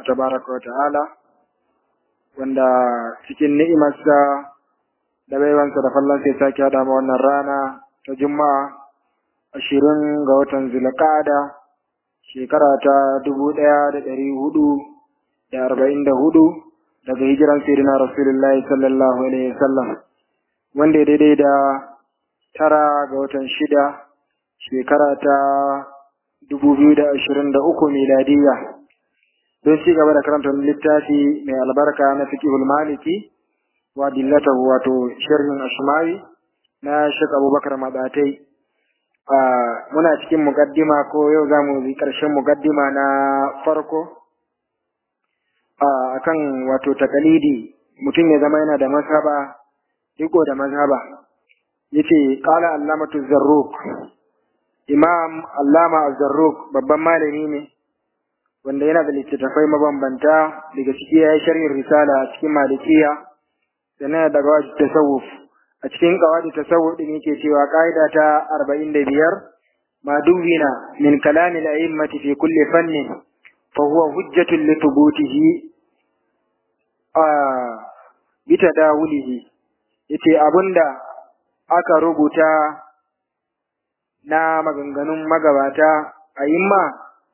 tabaraka wa ta'ala wanda cikin ni'imarsa da baiwansa da fallon sai sake haɗa ma wannan rana ta juma'a ashirin ga watan zulqa'ada shekara ta dubu ɗaya da ɗari hudu da arba'in da hudu daga hijiran sayyidina rasulullahi sallallahu alaihi wasallam wanda ya daidai da tara ga watan shida shekara ta dubu biyu da ashirin da uku miladiyya don ci gaba da karanta littafi mai albarka na fiqhul maliki wa dillatahu wato sharhin ashmawi na Sheikh Abubakar Madatai muna cikin mukaddima ko yau zamu yi karshen mukaddima na farko akan wato takalidi mutum ya zama yana da mazhaba riko da mazhaba yace qala allamatu zarruq imam allama az-zarruq babban malami ne wanda yana da littattafai mabambanta daga ciki ya yi sharhin risala a cikin malikiya sannan daga wajen tasawuf a cikin kawadi tasawuf din yake cewa ka'ida ta arba'in da biyar ma dubina min kalami al-a'immati fi kulli fannin fa huwa hujjatun li thubutihi a bita dawulihi yace abinda aka rubuta na maganganun magabata a'imma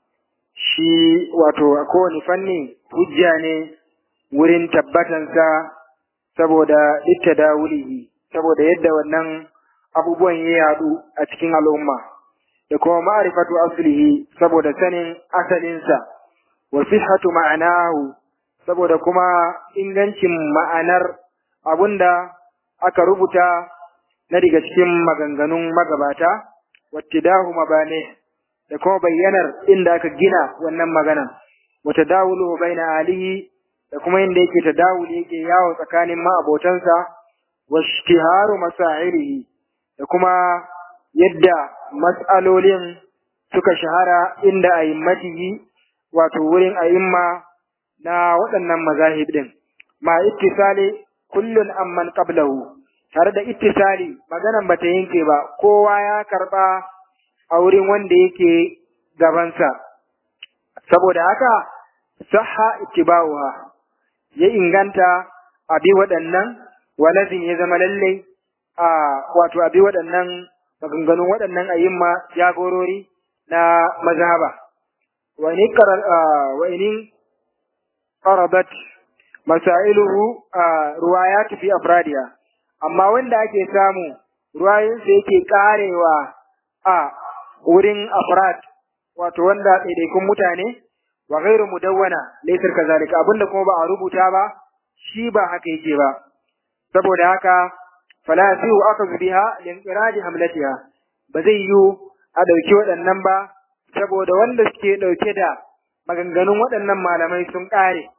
shi wato a kowane fanni hujja ne wurin tabbatansa saboda ittadawulihi saboda yadda wannan abubuwan ya yadu a cikin al'umma da kuma ma'rifatu aslihi saboda sanin asalinsa wa sihhatu ma'anahu saboda kuma ingancin ma'anar abunda aka rubuta na daga cikin maganganun magabata wattidahu mabane da kuma bayyanar inda aka gina wannan magana wata dawulu baina alihi da kuma inda yake tadawuli yake yawo tsakanin ma'abotansa wa ishtiharu masailihi da kuma yadda mas'alolin suka shahara inda a'immatihi wato wurin a'imma na waɗannan mazahib din ma ittisali kullun amman qablahu tare da ittisali maganan bata yanke ba kowa ya karba a wurin wanda yake gabansa saboda haka sahha ittiba'uha ya inganta abi waɗannan walazin ya zama lalle a wato abi waɗannan maganganun waɗannan ayyimma jagorori na mazhaba wa in wa in qarabat masailuhu ruwayat fi afradiha amma wanda ake samu ruwayoyinsa yake karewa a wurin afrad wato wanda ɗaiɗaikun mutane wa ghairu mudawwana laysar kazalika abinda kuma ba a rubuta ba shi ba haka yake ba saboda haka fala yasihu akhadhu biha linqiradi hamlatiha ba zai yiwu a ɗauki waɗannan ba saboda wanda suke ɗauke da maganganun waɗannan malamai sun ƙare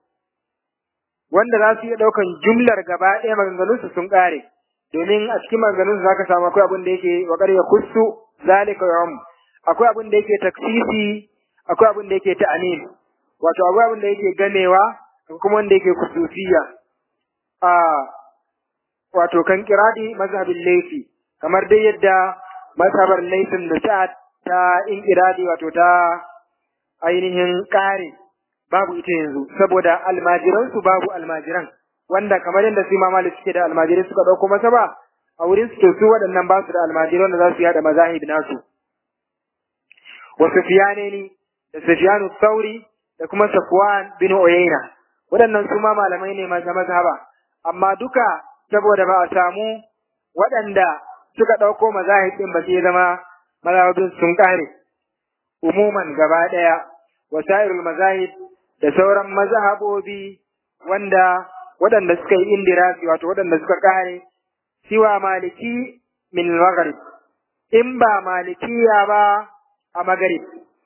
wanda za su iya ɗaukan jumlar gaba ɗaya maganganunsu sun ƙare domin a cikin maganganunsu za ka samu akwai abin da yake wa ƙarya kussu zalika yawm akwai abin da yake taksisi akwai abin da yake ta'anin wato akwai abin da yake ganewa akwai kuma wanda yake kususiya a wato kan kiradi mazhabin laifi kamar dai yadda mazhabar laifin da sa'ad ta in kiradi wato ta ainihin kare babu ita yanzu saboda almajiran su babu almajiran wanda kamar yadda su ma malik suke da almajirai suka dauko masa ba a wurin su su waɗannan ba su da almajirai wanda za su yada mazahib nasu wa Sufyaneni da Sufyanu Sauri da kuma Safwan bin Uyayna waɗannan su ma malamai ne maza mazhaba amma duka saboda ba a samu waɗanda suka ɗauko mazahib ɗin ba sai zama mazhabin sun ƙare umuman gaba ɗaya wasairul mazahib da sauran mazhabobi wanda waɗanda suka yi indirasi wato waɗanda suka ƙare siwa maliki min maghrib in ba malikiya ba a magarib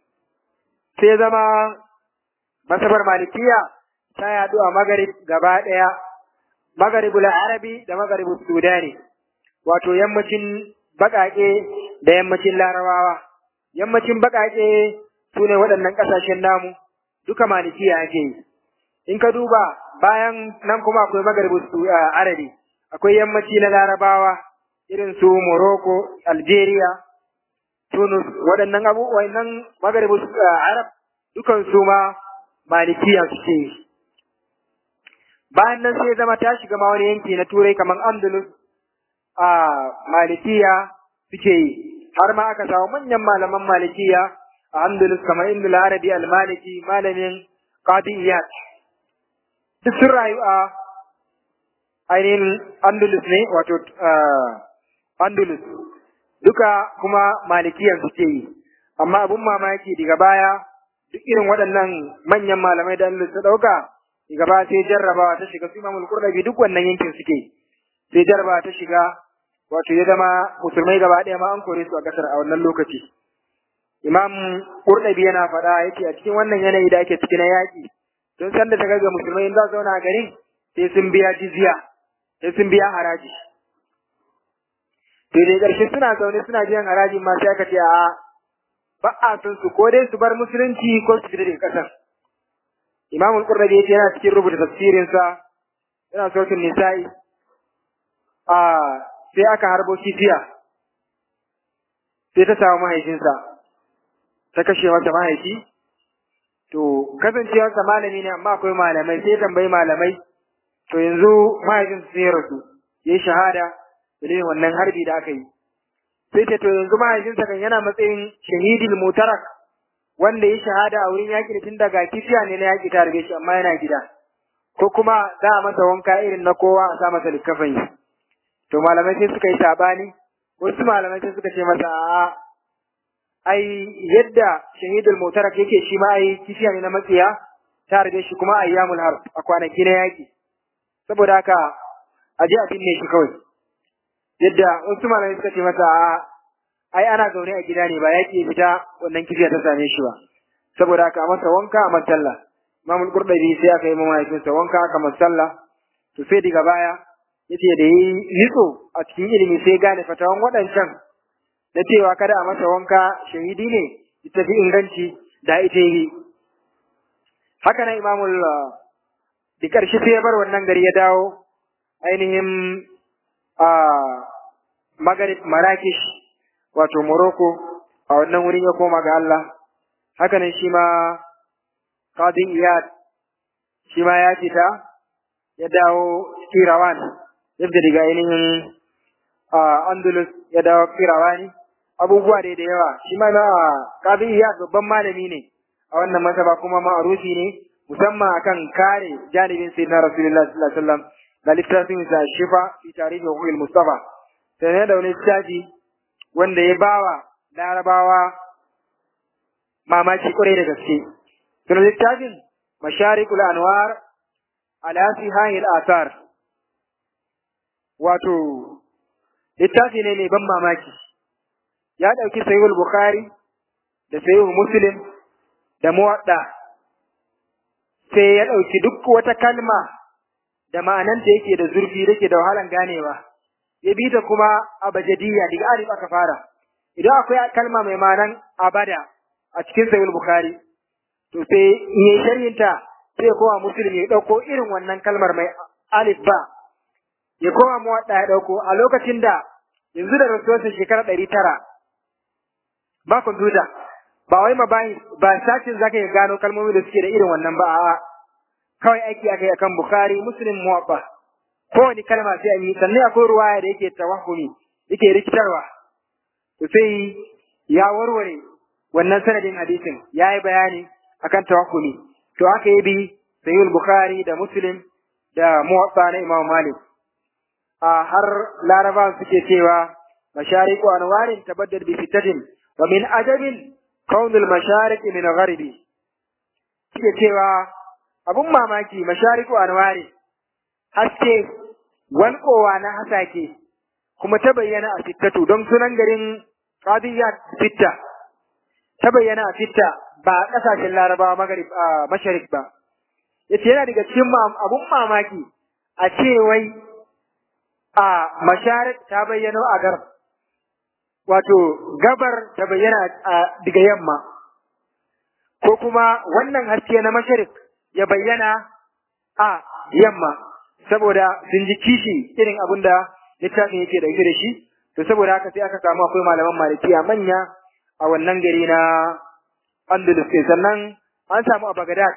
sai zama masabar malikiya ta yaɗu a magarib gaba ɗaya magaribul arabi da magaribul sudani wato yammacin baƙaƙe da yammacin larabawa yammacin baƙaƙe su ne waɗannan ƙasashen namu duka malikiya ake yi in ka duba bayan nan kuma akwai magaribul arabi akwai yammaci na larabawa irin su morocco algeria Tunus waɗannan abu waɗannan magaribu arab dukan su ma malikiya suke yi bayan nan sai zama ta shiga ma wani yanki na turai kamar andalus a malikiya suke yi har ma aka samu manyan malaman malikiya a andalus kamar ibn arabi al-maliki malamin qadi iyad duk sun rayu a ainihin andalus ne wato andalus duka kuma malikiyan suke yi amma abun mamaki daga baya duk irin waɗannan manyan malamai da andalus ta ɗauka daga baya sai jarrabawa ta shiga su imamul qurrabi duk wannan yankin suke sai jarrabawa ta shiga wato ya zama musulmai gaba ɗaya ma an kore su a ƙasar a wannan lokaci imam qurrabi yana faɗa yake a cikin wannan yanayi da ake ciki na yaƙi don san da ta ga musulmai in za su zauna a garin sai sun biya jizya sai sun biya haraji to dai ƙarshe suna zaune suna biyan haraji ma sai aka ce a ba a son su ko dai su bar musulunci ko su fita daga ƙasar imam al-qurrabi yace yana cikin rubuta tafsirinsa yana sautin nisa'i a sai aka harbo kifiya sai ta samu mahaifinsa ta kashe masa mahaifi to kasancewarsa malami ne amma akwai malamai sai tambayi malamai to yanzu mahaifinsa sai ya rasu ya yi shahada dalilin wannan harbi da aka yi sai ta to yanzu mahaifinsa kan yana matsayin shahidil mutarak wanda ya shahada a wurin yaƙi tun daga kifiya ne na yaƙi ta harbe shi amma yana gida ko kuma za a masa wanka irin na kowa a sa masa likkafan yi to malamai sai suka yi sabani wasu malamai sai suka ce masa a ai yadda shahidul mutarak yake shi ma ai kifiya ne na matsiya ta harbe shi kuma ayyamul harb a kwanaki na yaƙi saboda haka a je a binne shi kawai yadda wasu malamai suka ce masa a ai ana zaune a gida ne ba yaƙi fita wannan kifiya ta same shi ba saboda haka a masa wanka a masalla imamul qurdabi sai aka yi mahaifinsa wanka aka masalla to sai daga baya yace da yi nitso a cikin ilimi sai gane fatawan waɗancan na cewa kada a masa wanka shahidi ne ita fi inganci da ita yi haka nan imamul da ƙarshe sai ya bar wannan gari ya dawo ainihin a magarib marakish wato morocco a wannan wurin ya koma ga Allah haka nan shi ma qadi iyad shi ma ya fita ya dawo kirawan yadda daga ainihin andalus ya dawo kirawani abubuwa dai da yawa shi ma na qadi iyad babban malami ne a wannan masaba kuma ma'arufi ne musamman akan kare janibin sayyidina rasulullahi sallallahu alaihi wasallam da littafin sa shifa fi tarihi wa mustafa sai da wani littafi wanda ya bawa larabawa mamaki kwarai da gaske sunan littafin masharikul anwar ala sihahil athar wato littafi ne mai ban mamaki ya ɗauki sahihul bukhari da sahihul muslim da muwadda sai ya ɗauki duk wata kalma da ma'ananta yake da zurfi yake da wahalan ganewa ya bi ta kuma abajadiyya daga alif aka fara idan akwai kalma mai ma'anan abada a cikin sahihul bukhari to sai in yi sharhinta sai ya koma muslim ya ɗauko irin wannan kalmar mai alif ba ya koma muwadda ya ɗauko a lokacin da yanzu da rasuwarsa shekara ɗari tara ba kwamfuta ba wai ma bayi ba sashin zaka ya gano kalmomi da suke da irin wannan ba a'a kawai aiki akai akan bukhari muslim muwabba kowane kalma sai an yi sannan akwai ruwaya da yake tawahumi yake rikitarwa to sai ya warware wannan sanadin hadisin ya yi bayani akan tawahumi to aka yi bi sayyid bukhari da muslim da muwabba na imam malik a har laraba suke cewa mashariqu anwarin tabaddal bi fitatin wa min ajabin kaunul mashariqi min gharibi suke cewa abun mamaki mashariqu anwari haske walƙowa na hasake kuma ta bayyana a fittatu don sunan garin qadiyya fitta ta bayyana a fitta ba a ƙasashen larabawa magarib a masharik ba yace yana daga cikin abun mamaki a ce wai a masharik ta bayyana a garb wato gabar ta bayyana daga yamma ko kuma wannan haske na masharik ya bayyana a yamma saboda sun ji kishi irin abin da littafin yake dauke da shi to saboda haka sai aka samu akwai malaman malikiya manya a wannan gari na Andalus sannan an samu a Baghdad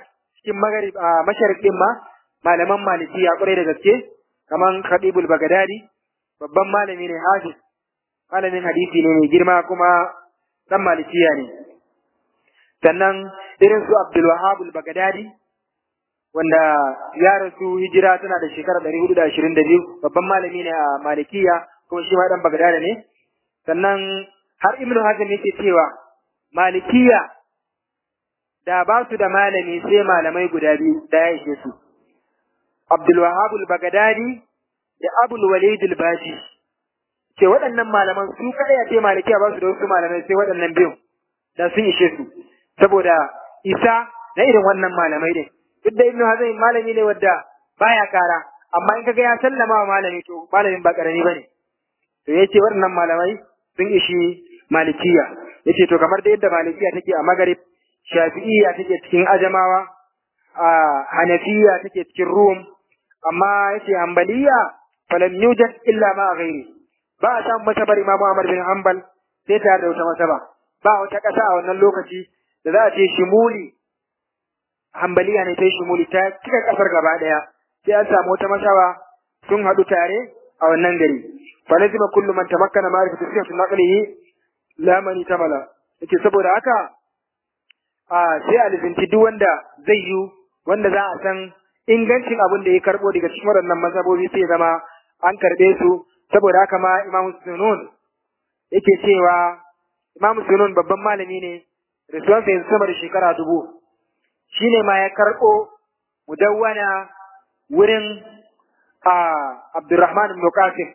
cikin magarib a masharq din ma malaman malikiya kwarai da gaske kaman Khatibul Bagdadi babban malami ne hafiz malamin hadisi ne mai girma kuma dan malikiya ne sannan irin su Abdul Wahhab al-Bagdadi wanda ya rasu hijira tana da shekara 422 babban malami ne a malikiya kuma shi ma dan Bagdadi ne sannan har Ibn Hazm yake cewa malikiya da ba su da malami sai malamai guda biyu da ya ishe su Abdul Wahhab al-Baghdadi da Abul Walid al-Baji ce waɗannan malaman su kada ya ce malikiya ba su da wasu malamai sai waɗannan biyu da sun ishe su saboda isa na irin wannan malamai ne duk da Ibn Hazm malami ne wadda baya kara amma in kaga ya sallama wa malami to malamin ba karami bane to yace waɗannan malamai sun ishi malikiya yace to kamar da yadda malikiya take a Maghrib Shafi'iyya take cikin Ajamawa a Hanafiya take cikin Rum amma yace Hanbaliya falam yujad illa ma ghairi ba a samu masabar Imam Ahmad bin Hanbal sai tare da wata masaba ba wata ƙasa a wannan lokaci da za a ce shimuli Hanbaliya ne ta shimuli ta cika ƙasar gaba ɗaya sai an samu wata masaba sun haɗu tare a wannan gari falazima kullu man tamakkana ma'rifatu sihhati naqlihi la man tamala yake saboda haka a sai a lizinci duk wanda zai yi wanda za a san ingancin abin da ya karbo daga cikin waɗannan mazhabobi sai zama an karɓe su saboda haka ma Imam Sunun yake cewa Imam Sunun babban malami ne rasuwansa yanzu sama da shekara dubu shine ma ya karɓo mudawwana wurin a Abdurrahman ibn Qasim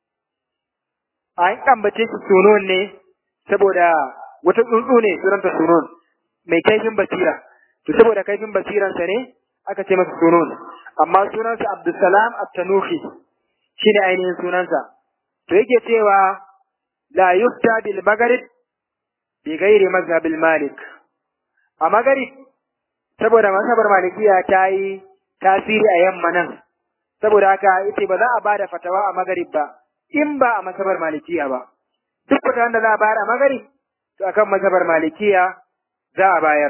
a an ambace shi Sunun ne saboda wata tsuntsu ne sunanta Sunun mai kaifin basira to saboda kaifin basiransa ne aka ce masa sunun amma sunansa Abdulsalam At-Tanuhi shine ainihin sunansa to yake cewa la yufta bil maghrib bi ghairi mazhab al malik a maghrib saboda mazhabar malikiya ta yi tasiri a yamma nan saboda haka yace ba za a bada fatawa a maghrib ba in ba a mazhabar malikiya ba duk fatawan da za a bayar a maghrib to akan mazhabar malikiya za a bayar.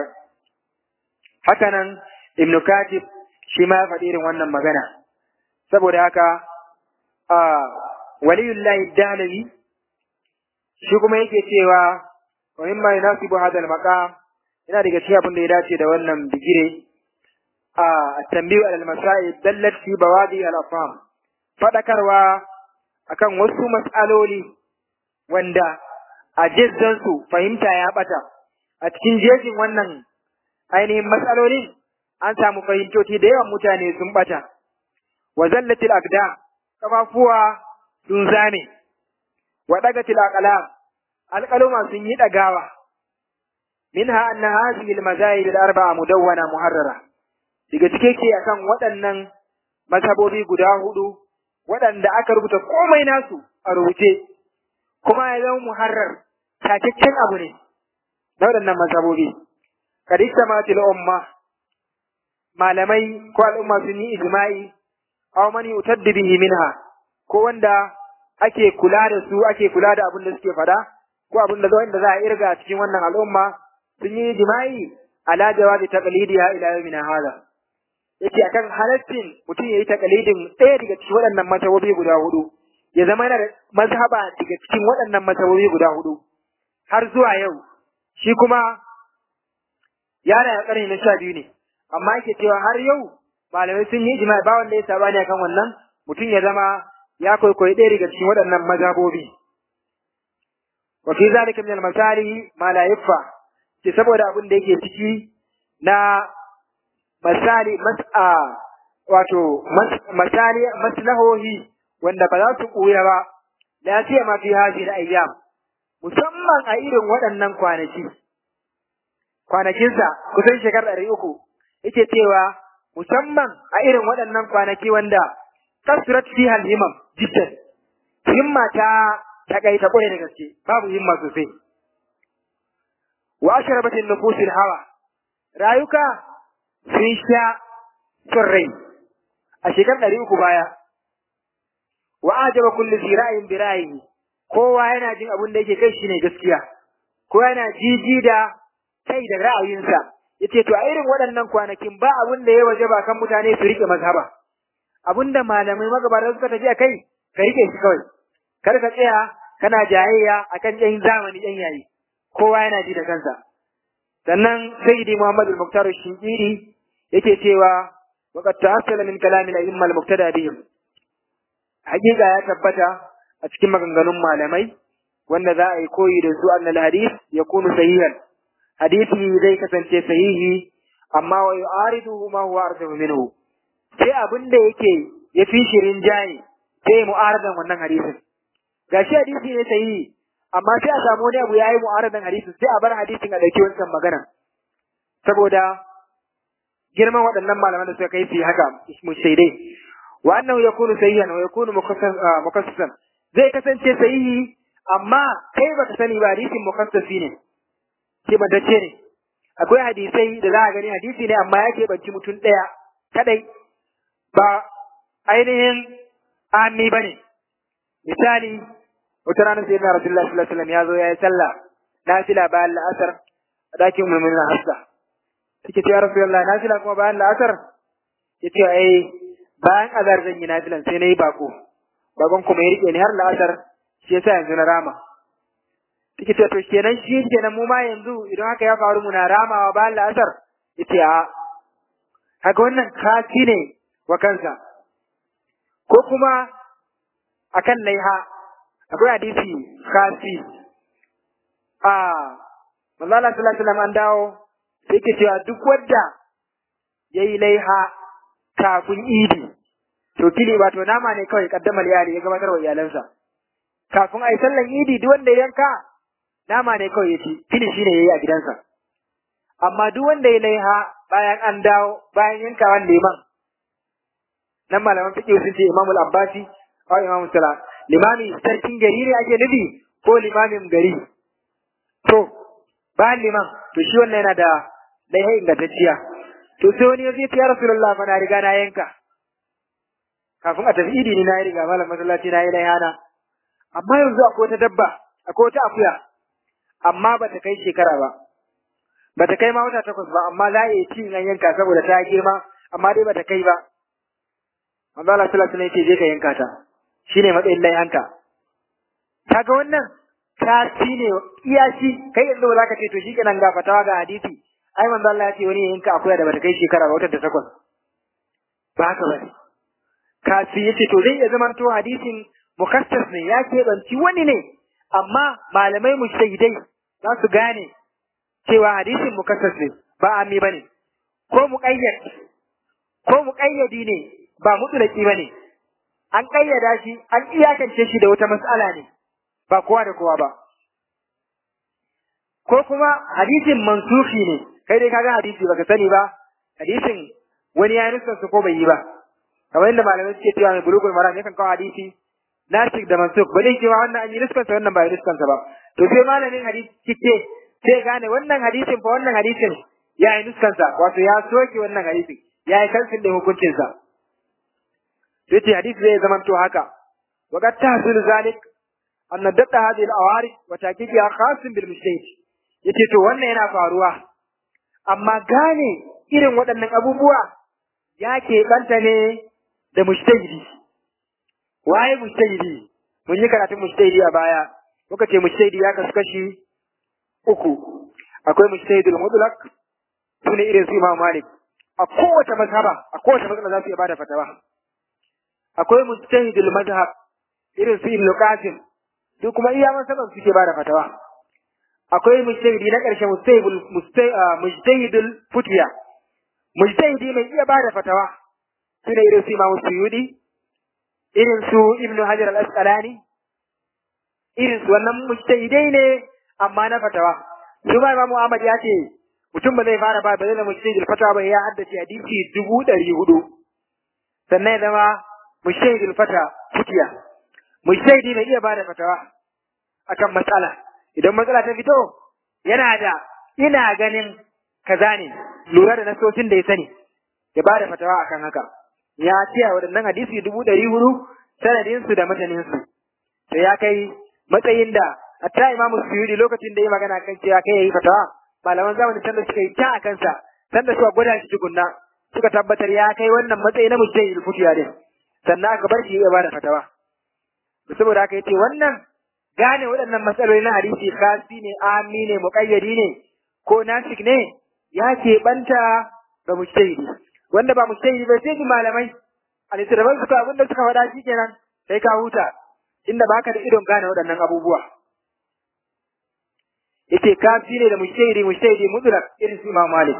Hakanan Ibn Katib shi ma ya faɗi irin wannan magana. Saboda haka, a waliyullahi dalawi shi kuma yake cewa wa mimma yunasibu hadha al-maqam yana daga cikin abin da ya dace da wannan bigire a tambiyu al-masail dallat fi bawadi al-afham fadakarwa akan wasu mas'aloli wanda a jizzansu fahimta ya bata a cikin jejin wannan ainihin matsalolin an samu fahimtoci da yawan mutane sun bata wa zallatil aqda kafafuwa sun zame wa dagatil aqlam alqaluma sun yi dagawa minha anna hadhihi almazahib alarba'a mudawwana muharrara daga cike ke akan waɗannan mazhabobi guda hudu waɗanda aka rubuta komai nasu a rubuce kuma ya zama muharrar takakken abu ne na waɗannan mazhabobi kadista matil umma malamai ko al'umma sun yi ijma'i aw man yutaddi bihi minha ko wanda ake kula da su ake kula da abin da suke fada ko abin da wanda za a irga a cikin wannan al'umma sun yi ijma'i ala jawazi taqlidiha ila yawmina hada yace akan halaccin mutum yayi taqlidin ɗaya daga cikin waɗannan mazhabobi guda hudu ya zama yana da mazhaba daga cikin waɗannan mazhabobi guda hudu har zuwa yau shi kuma yana da ƙarni na sha biyu ne amma yake cewa har yau malamai sun yi ijma'i ba wanda ya sabani akan wannan mutum ya zama ya kwaikwayi ɗaya daga cikin waɗannan mazhabobi wa fi zalika min al-masalihi ma la yafa ce saboda abin da yake ciki na masali mas'a wato masali maslahohi wanda ba za su ɓuya ba la sai ma fi hadhihi al-ayyam musamman a irin waɗannan kwanaki kwanakinsa kusan shekarar ɗari uku yake cewa musamman a irin waɗannan kwanaki wanda kasurat fi himam jiddan himma ta takaita kwarai da gaske babu himma sosai wa ashrabatin nufusil hawa rayuka sun sha son rai a shekarar ɗari uku baya wa ajaba kullu zi ra'ayin bi ra'ayi kowa yana jin abin da yake kai shine gaskiya kowa yana jiji da kai da ra'ayinsa yace to a irin waɗannan kwanakin ba abin da ya waje ba kan mutane su rike mazhaba abinda malamai magabata suka tafi a kai ka rike shi kawai kar ka tsaya kana jayayya akan ɗan zamani ɗan yayi kowa yana ji da kansa sannan sayyidi muhammad al-muktar shinkiri yake cewa waqad ta'assala min kalami al-a'imma al-muqtada bihim hakika ya tabbata a cikin maganganun malamai wanda za a yi koyi da su annal hadith yakunu sahihan hadisi zai kasance sahihi amma wa yu'ariduhu ma huwa arjahu minhu sai abin da yake ya fi shirin jaye sai mu'aradan wannan hadisin gashi hadisi ne sahihi amma sai a samu wani abu yayi mu'aradan hadisin sai a bar hadisin a dauki wancan magana saboda girman waɗannan malaman da suka kai su haka mushaidai wa annahu yakunu sahihan wa yakunu mukassasan zai kasance sahihi amma kai baka sani ba hadisin mukassasi ne ke batacce ne akwai hadisai da za a gani hadisi ne amma ya keɓanci mutum ɗaya kadai ba ainihin ami ba ne misali wata ranar sai na rasulullah sallallahu alaihi wasallam ya zo ya yi sallah na fila bayan la'asar a dakin mummunan hafsa suke ce ya rasulullah na fila kuma bayan la'asar ya ce ai bayan azar zan yi nafilan sai na yi bako bakon kuma ya riƙe ni har la'asar shi yasa yanzu na rama Take ce to kenan shi kenan mu ma yanzu idan haka ya faru muna ramawa bayan la'asar yace a haka wannan kafi ne wa kansa ko kuma akan laiha akwai hadisi kasi a manzo Allah sallallahu alaihi wasallam an dawo sai ke cewa duk wanda yayi laiha kafin idi to kili ba to nama ne kawai kaddamar iyali ya gabatar wa iyalansa kafin a yi sallan idi duk wanda ya yanka nama ne kawai ya ci fili shi ne ya yi a gidansa amma duk wanda ya laiha bayan an dawo bayan yankawan liman nan malaman fiqh sun ce imamul abbasi ko imamul sala limami sarkin gari ne ake nufi ko limamin gari to bayan liman to shi wannan yana da laiha ingantacciya to sai wani ya zai ya rasulullah fa na riga na yanka kafin a tafi idi ni na yi riga malam masallaci na yi laiha na amma yanzu akwai wata dabba akwai wata akuya amma ba ta kai shekara ba ba ta kai ma wata takwas ba amma za a iya ci an yanka saboda ta girma amma dai ba ta kai ba manzo Allah sallallahu alaihi wasallam je ka yanka ta shine matsayin lai hanka kaga wannan ka ci ne iya shi kai yanzu ba za ka ce to shikenan ga fatawa ga hadisi ai manzo Allah ya ce wani yanka akuya da ba ta kai shekara ba wata da takwas ba haka ba ka ci yace to zai iya zamanto hadisin mukassas ne ya keɓanci wani ne amma malamai mujtahidai za su gane cewa hadisin mukassas ne ba ami bane ko muqayyad ko muqayyadi ne ba mutlaqi bane an kayyada shi an iyakance shi da wata mas'ala ne ba kowa da kowa ba ko kuma hadisin mansufi ne kai dai kaga hadisi baka sani ba hadisin wani ya nusa su ko bai yi ba kamar yadda malamai suke cewa mai bulugul maram yakan kawo hadisi nasik da mansuk ba zai cewa wannan an yi niskansa wannan ba yi niskansa ba to sai malamin hadisi cike sai gane wannan hadisin fa wannan hadisin ya yi niskansa wato ya soke wannan hadisin ya yi kansin da hukuncinsa sai ce hadisi zai zama to haka wa qad tahsul zalik anna datta hadhihi al-awarid wa taqiqiha khasun bil mujtahid yace to wannan yana faruwa amma gane irin waɗannan abubuwa ya ke banta ne da mujtahidi waye mujtahidi mun yi karatun mujtahidi a baya muka ce mujtahidi ya kasu kashi uku akwai mujtahidul mutlaq sune irin su Imam Malik a kowace mazhaba a kowace mazhaba za su iya bada fatawa akwai mujtahidul mazhab irin su Ibn Qasim su kuma iya mazhaban suke bada fatawa akwai mujtahidi na ƙarshe mujtahidul mujtahidul futiya mujtahidi mai iya bada fatawa sune irin su Imam Suyudi irin su Ibn Hajar al-Asqalani irin su wannan mujtahidai ne amma na fatawa su ma Imam Ahmad ya ce mutum ba zai fara ba ba zai zama mujtahidul fatawa ba ya haddace hadisi dubu ɗari hudu sannan ya zama mujtahidul fata futiya mujtahidi mai iya bada fatawa akan matsala idan matsala ta fito yana da ina ganin kaza ne lura da nasosin da ya sani ya bada fatawa akan haka ya ce a waɗannan hadisi dubu ɗari hudu sanadinsu da mataninsu to ya kai matsayin da hatta imamu suyudi lokacin da ya magana kan cewa kai yayi fatawa malaman zamanin can da suka yi ta a kansa sanda suka gwada shi tukunna suka tabbatar ya kai wannan matsayi na mujtahid futiya din sannan aka bar shi ya bada fatawa saboda haka yace wannan gane waɗannan matsaloli na hadisi kasi ne ami ne muqayyadi ne ko nasik ne ya ke banta ga mujtahidi wanda ba mujtahidi ba sai ji malamai a littattafan suka abin da suka faɗa shi kenan sai ka huta inda baka da idon gane waɗannan abubuwa yace kafi ne da mujtahidi mujtahidi mutlaq irin su Imam Malik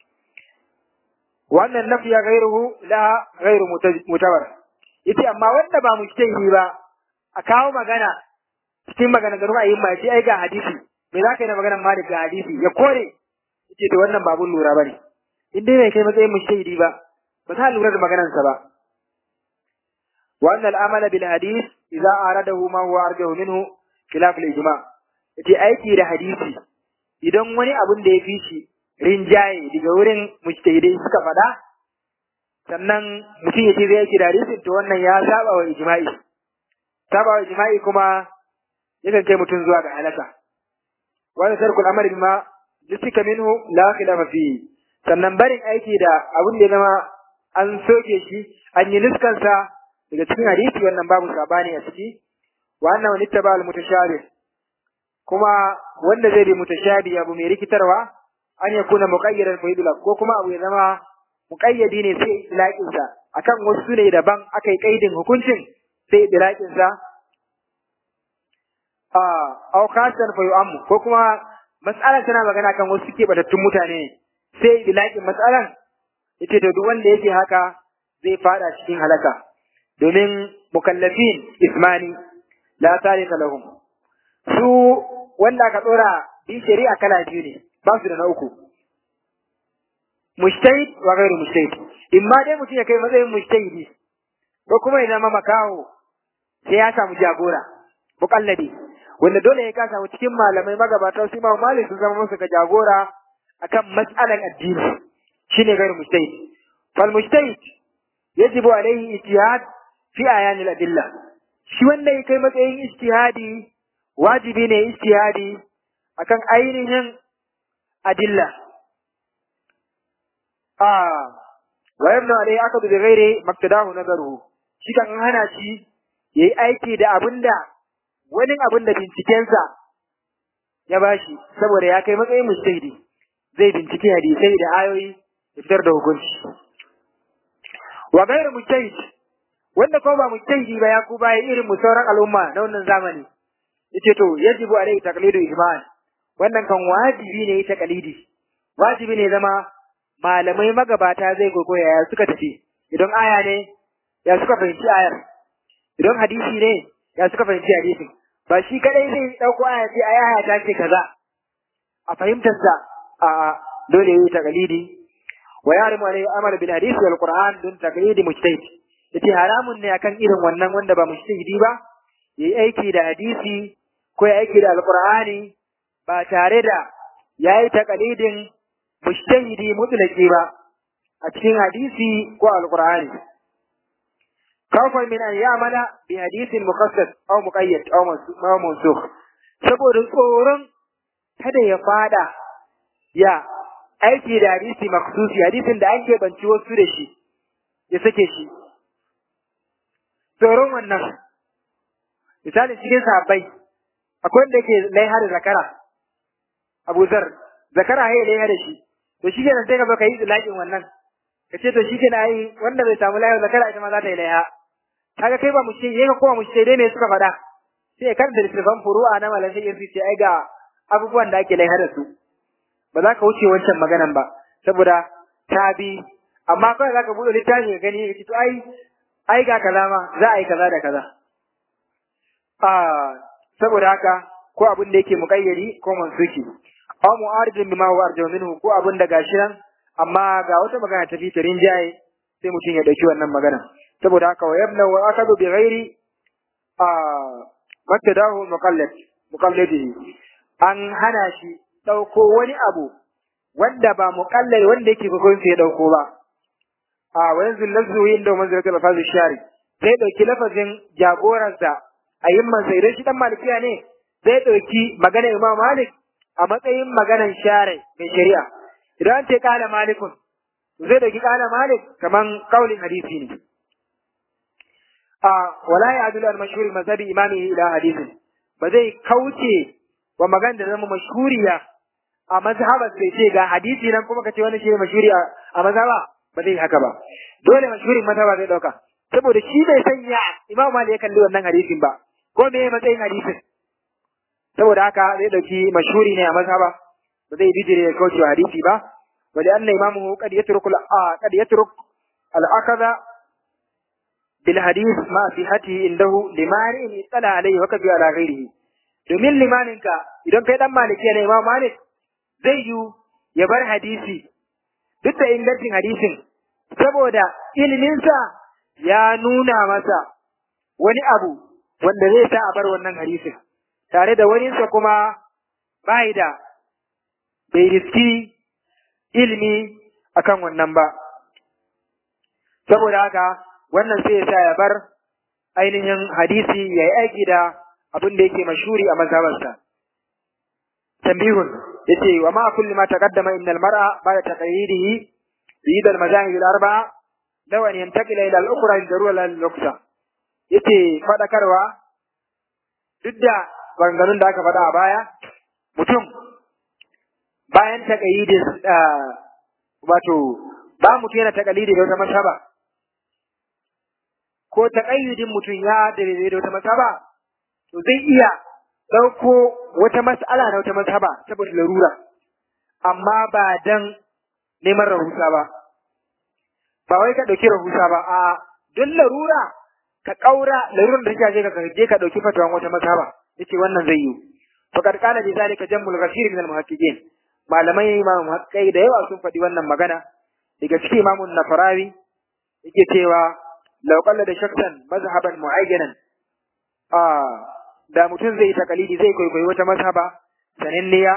wannan nafiya ghairuhu la ghairu mutawar yace amma wanda ba mujtahidi ba a kawo magana cikin magana garu ayin ma yace ai ga hadisi me zaka yi da maganar Malik ga hadisi ya kore yace to wannan babun lura bane in dai bai kai matsayin mujtahidi ba ba za lura da maganarsa ba وأن العمل بالحديث إذا أراده ما هو أرجه منه خلاف الإجماع yace aiki da hadisi idan wani abun da ya fi shi rinjaye daga wurin mujtahidai suka faɗa sannan mutum ya ce zai aiki da hadisin to wannan ya saba wa ijma'i saba wa ijma'i kuma yakan kai mutum zuwa ga halaka wani sarkul amr bima jusika minhu la khilafa fi sannan barin aiki da abun da ya zama an soke shi an yi niskansa daga cikin hadisi wannan babu sabani a ciki wa anna man ittaba al mutashabih kuma wanda zai bi mutashabih abu mai rikitarwa an ya kuna muqayyadan fa yudlaq ko kuma abu ya zama muqayyadi ne sai ilaqin sa akan wasu ne daban aka yi kaidin hukuncin sai ilaqin sa a aw khasan fa yu'ammu ko kuma mas'alar tana magana kan wasu ke batattun mutane sai ilaqin mas'alan yace to duk wanda yake haka zai fada cikin halaka domin mukallafin ismani la tarika lahum su wanda aka dora bi shari'a kala biyu ne ba su da na uku mujtahid wa ghairu mujtahid imma dai mutum ya kai matsayin mujtahidi ko kuma ya zama makaho sai ya samu jagora mukalladi wanda dole ya ka samu cikin malamai magabata su ma malik sun zama musu ga jagora akan mas'alan addini shine ghairu mujtahid fal mujtahid yajibu alaihi ijtihad fi ayanil adilla shi wanda ya kai matsayin ijtihadi wajibi ne ijtihadi akan ainihin adilla ah wa yabna alai akadu bi ghairi maktadahu nazaruhu shi kan hana shi yayi aiki da abinda wani abin da bincikensa ya bashi saboda ya kai matsayin mujtahidi zai bincike hadisai da ayoyi da fitar da hukunci wa gairu mujtahid wanda ko ba mujtahidi ba ya ku baya irin mu sauran al'umma na wannan zamani yace to yajibu alai taqlidu ijma' wannan kan wajibi ne ta qalidi wajibi ne zama malamai magabata zai gogoya ya suka tafi idan aya ne ya suka fahimci ayar idan hadisi ne ya suka fahimci hadisin ba shi kadai zai dauko aya ce ai aya ta ce kaza a fahimtar sa a dole yi taqlidi wa yarimu alai amal bil hadisi wal qur'an dun taqlidi mujtahid yace haramun ne akan irin wannan wanda ba mujtahidi ba yayi aiki da hadisi ko ya aiki da alqur'ani ba tare da yayi taqlidin mujtahidi mutlaqi ba a cikin hadisi ko alqur'ani kawfan min an ya'mala bi hadithin muqassad aw muqayyad aw mansukh saboda tsoron kada ya fada ya aiki da hadisi maksusi hadisin da ake banci wasu da shi ya sake shi tsoron wannan misali cikin sahabbai akwai wanda yake laiha da zakara abu zar zakara ya laiha da shi to shi kenan sai ka zo ka yi laƙin wannan ka ce to shi kenan ai wanda bai samu laiha zakara ita ma za ta yi laiha kaga kai ba mu ce yayi kuma mu ce dai me suka faɗa sai kan da littafin furu'a na malam sai su ce ai ga abubuwan da ake laiha da su ba za ka wuce wancan maganan ba saboda ta bi amma kawai za ka buɗe littafi ka gani ka ce to ai ai ga kaza ma za a yi kaza da kaza a saboda haka ko abin da yake muƙayyari ko mansuki aw mu'aridun bima huwa arjaw minhu ko abin da gashi nan amma ga wata magana ta fi tarin jaye sai mutum ya dauki wannan magana saboda haka wa yabna wa akadu bi ghairi a maktadahu muqallid muqallidi an hana shi dauko wani abu wanda ba muqallid wanda yake kokon sai ya dauko ba a wa yanzu lazu inda manzilatu lafazi shari sai dauki lafazin jagoransa a yin mansa idan shi dan malikiya ne zai dauki magana imam malik a matsayin maganan share mai shari'a idan an ce kala malikun zai dauki kala malik kaman kaulin hadisi ne a wala ya adulu al mashhur mazhabi imami ila hadisin ba zai kauce wa magana da zama mashhuriya a mazhabar sai ce ga hadisi nan kuma kace wani shi ne mashhuri a mazhaba ba zai haka ba dole mashhurin mazhaba zai dauka saboda shi bai sanya imam malik ya kalli wannan hadisin ba ko me matsayin hadisin saboda haka zai dauki mashhuri ne a mazhaba ba zai bijire ya kauce wa hadisi ba wali anna imamuhu qad yatruku qad yatruk al-akadha bil hadith ma fi hatihi indahu limani tsala alayhi wa kabi ala ghairihi domin limaninka idan kai dan maliki ne imam malik zai yi ya bar hadisi duk da ingancin hadisin saboda iliminsa ya nuna masa wani abu wanda zai sa a bar wannan hadisin tare da waninsa kuma bai da bai riski ilimi akan wannan ba saboda haka wannan sai ya sa ya bar ainihin hadisi ya yi aiki da abin da yake mashuri a mazhabarsa tambihun yace wa ma kulli ma taqaddama innal mar'a ba'da taqyidihi bi al mazahib al arba'a law an yantaqila ila al ukhra darura lil luksa yace fadakarwa duk da maganganun da aka faɗa a baya mutum bayan taƙayyidin wato ba mutum yana taƙalidi da wata masaba ko taƙayyidin mutum ya daidai da wata masaba to zai iya ɗauko wata mas'ala na wata masaba saboda larura amma ba dan neman rahusa ba ba wai ka ɗauki rahusa ba a don larura ka ƙaura larurar da take ka je ka ɗauki fatawan wata masaba yace wannan zai yi faqad qala bi zalika jammul ghafir min al muhaqqiqin malamai imam muhaqqiqai da yawa sun faɗi wannan magana daga cikin imamun nafarawi yake cewa law qalla da shakkan mazhaban mu'ayyanan a da mutum zai takalidi zai kwaikwayi wata mazhaba sananniya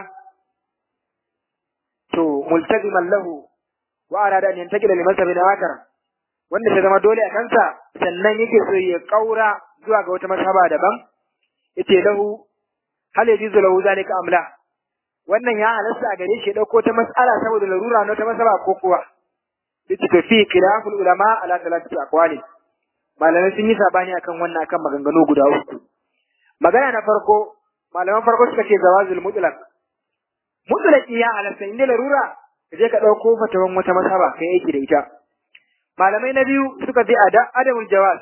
to multaziman lahu wa arada an yantakila li mazhabin akhar wanda ta zama dole a kansa sannan yake so ya kaura zuwa ga wata mazhaba daban yace lahu hal yajuzu lahu zalika amla wannan ya halasta a gare shi dauko ta mas'ala saboda larura na ta masaba ko kuwa yace to fi khilaful ulama ala thalathati aqwali malamai sun yi sabani akan wannan akan maganganu guda uku magana na farko malaman farko suka ce zawazul mutlaq mutlaqi ya halasta inda larura ka je ka dauko fatawan wata masaba kai aiki da ita malamai na biyu suka ce adamul jawaz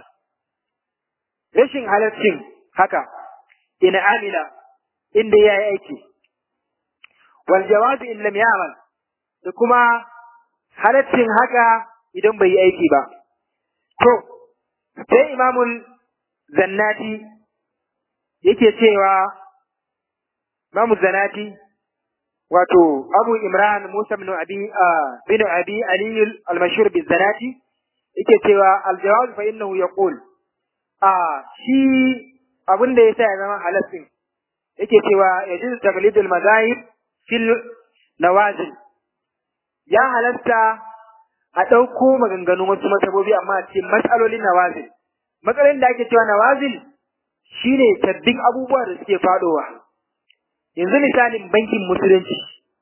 rashin halaccin haka in amila inda ya yi aiki wal jawazu in lam ya'mal da kuma halaccin haka idan bai yi aiki ba to sai imamul zannati yake cewa imamu zannati wato abu imran musa bin abi bin abi ali al-mashhur bi zannati yake cewa al-jawaz fa innahu yaqul a shi abin da yasa ya zama halassin yake cewa yajiz taqlidul mazahib fil nawazil ya halasta a ɗauko maganganun wasu masabobi amma a cikin matsalolin nawazil matsalolin da ake cewa nawazil shine sabbin abubuwa da suke fadowa yanzu misalin bankin musulunci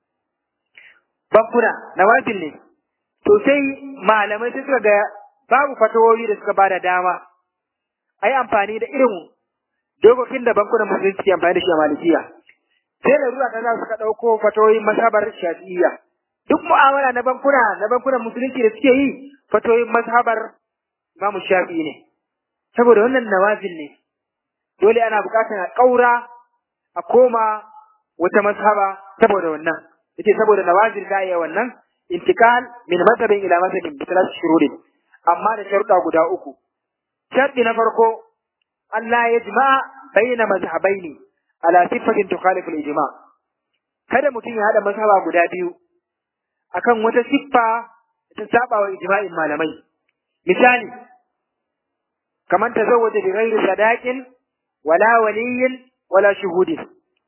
bankuna nawazil ne to sai malamai sai suka ga babu fatawoyi da suka bada dama a yi amfani da irin dokokin da bankunan musulunci ke amfani da shi a malikiya sai da ruwa kaza suka ɗauko fatoyin mazhabar shafi'iyya duk mu'amala na bankuna na bankunan musulunci da suke yi fatoyin mazhabar imamu shafi'i ne saboda wannan nawazil ne dole ana buƙatar a ƙaura a koma wata mazhaba saboda wannan yace saboda nawazil da iya wannan intikal min mazhabin ila mazhabin bi thalath shurudin amma da sharuɗa guda uku sharɗi na farko Allah ya jima'a bayyana mazhabaini ala sifatin tukhalifu al-ijma kada mutum ya hada mazhaba guda biyu akan wata siffa ta saba wa ijma'in malamai misali kamar tazawwaja bi ghairi sadaqin wala waliyyin wala shuhudin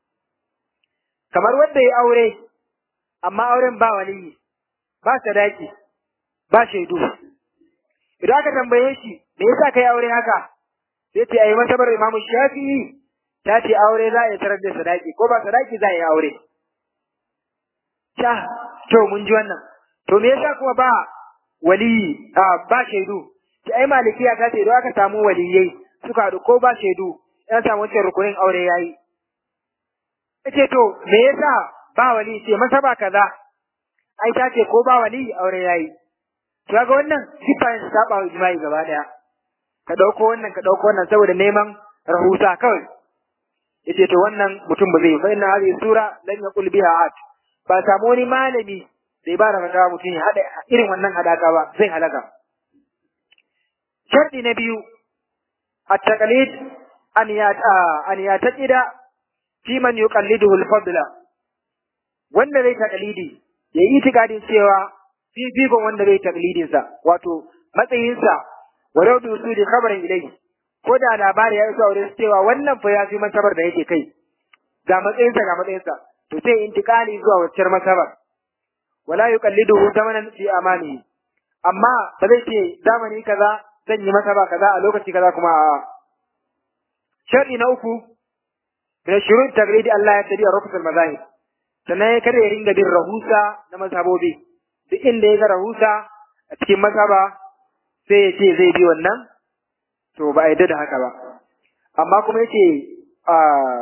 kamar wanda ya aure amma auren ba waliyi ba sadaki ba shaidu idan aka tambaye shi me yasa kai aure haka sai ce ai masabar Imam Shafi'i ta ce aure za a yi tarar da sadaki ko ba sadaki za a yi aure sha to mun ji wannan to me yasa kuma ba waliyi a ba shaidu ki ai malikiya ta ce idan aka samu waliyai suka haɗu ko ba shaidu yan samu wancan rukunin aure yayi ce to me yasa ba wali ce masa ba kaza ai ta ce ko ba wali aure yayi to ga wannan sifa ne saba wa ijma'i gaba daya ka dauko wannan ka dauko wannan saboda neman rahusa kawai yace to wannan mutum ba zai fa inna hadhihi sura lan yaqul biha at ba samu wani malami da ba da fatawa mutum ya hada irin wannan hadaka ba zai halaka sharadi na biyu at-taqlid an ya an ya taqida fi man yuqalliduhu al-fadla wanda zai taqlidi ya yi itikadin cewa fifikon wanda zai taqlidin sa wato matsayinsa walau da su da khabarin ilai ko da labari ya iso wurin cewa wannan fa ya fi masabar da yake kai ga matsayinsa ga matsayinsa to sai intikali zuwa waccar masabar wala yuqalliduhu zamanan fi amani amma ba zai ce zamani kaza zan yi masaba kaza a lokaci kaza kuma a shar'i na uku da shurut tagridi Allah ya tabi rufusul mazahib sannan kada ya ringa bin rahusa na mazhabobi duk inda ya ga rahusa a cikin mazhaba sai ya ce zai bi wannan to ba a yadda da haka ba amma kuma yace a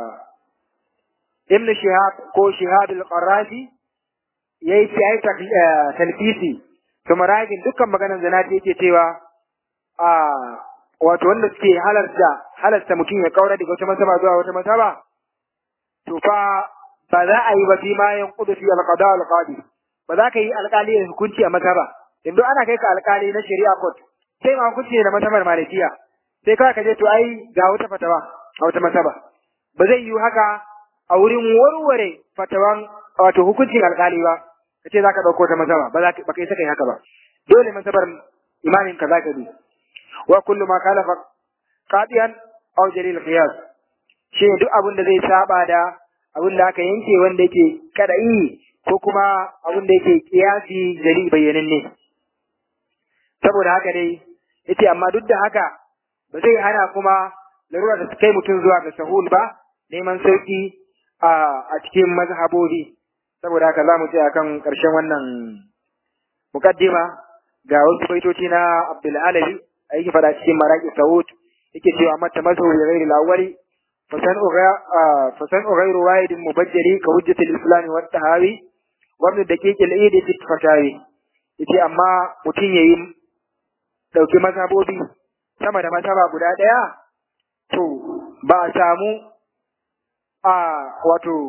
ibn shihab ko shihab al-qarafi yayi fi ai talfisi to maragin dukkan maganar zanati yake cewa a wato wanda suke halarta halarta mutum ya kaura daga wata masaba zuwa wata masaba to fa ba za a yi ba fi ma yanqudu fi al-qada al-qadi ba za ka yi alƙali da hukunci a masaba yanzu ana kai ka alƙali na shari'a court sai ma hukunci da masabar malikiya sai kawai ka je to ai ga wata fatawa a wata masaba ba zai yi haka a wurin warware fatawan wato hukuncin alƙali ba ka ce za ka ɗauko ta masaba ba za ka yi saka yi haka ba dole masabar imamin ka za ka bi wa kullu ma kalafa qadiyan aw jalil qiyas shi duk abin da zai saba da abin da aka yanke wanda yake kada'i ko kuma abin da yake kiyasi jali bayyananne saboda haka dai yace amma duk da haka ba zai hana kuma larura da kai mutum zuwa ga sahul ba neman sauki a a cikin mazhabobi saboda haka zamu je akan karshen wannan mukaddima ga wasu baitoci na Abdul Alawi yake fada cikin maraqi Saud yake cewa mata mazu bi ghairi al-awwali fasan uga fasan ghairu wahid mubajjali ka hujjat al-islam wa tahawi wa ibn daqiq al-eid fi fatawi yace amma mutum yayi dauki mazhabobi sama da mazhaba guda daya to ba a samu a wato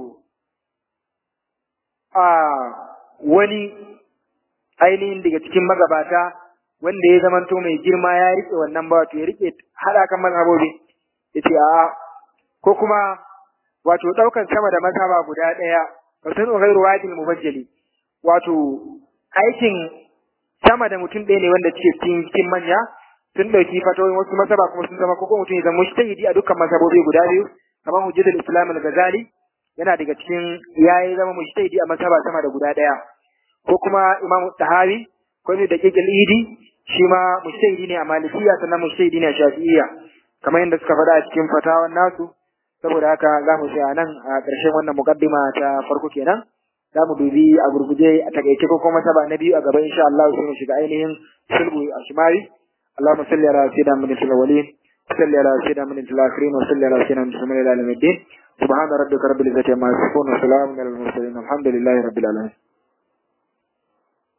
a wani ainihin daga cikin magabata wanda ya zamanto mai girma ya rike wannan ba wato ya rike hada kan mazhabobi yace a ko kuma wato daukan sama da mazhaba guda daya fa sun ghairu wajil mubajjali wato aikin sama da mutum ɗaya ne wanda cike cikin cikin manya sun dauki fatoyin wasu mazhaba kuma sun zama ko mutum ya zama mujtahidi a dukkan mazhabobi guda biyu kamar hujjatul islam al-ghazali yana daga cikin yayi zama mujtahidi a mazhaba sama da guda daya ko kuma imam tahawi ko ne da kekil idi shi ma mujtahidi ne a malikiya sannan mujtahidi ne a shafi'iyya kamar yadda suka faɗa a cikin fatawan nasu saboda haka za mu tsaya nan a ƙarshen wannan muqaddima ta farko kenan za mu dubi a gurguje a takaice ko kuma saba na biyu a gaba insha Allah sai mu shiga ainihin sulhu a shimari اللهم صل على سيدنا من الأولين صل على سيدنا من الآخرين وصل على سيدنا من العالمين الدين سبحان ربك رب العزة عما يصفون وسلام على المرسلين الحمد لله رب العالمين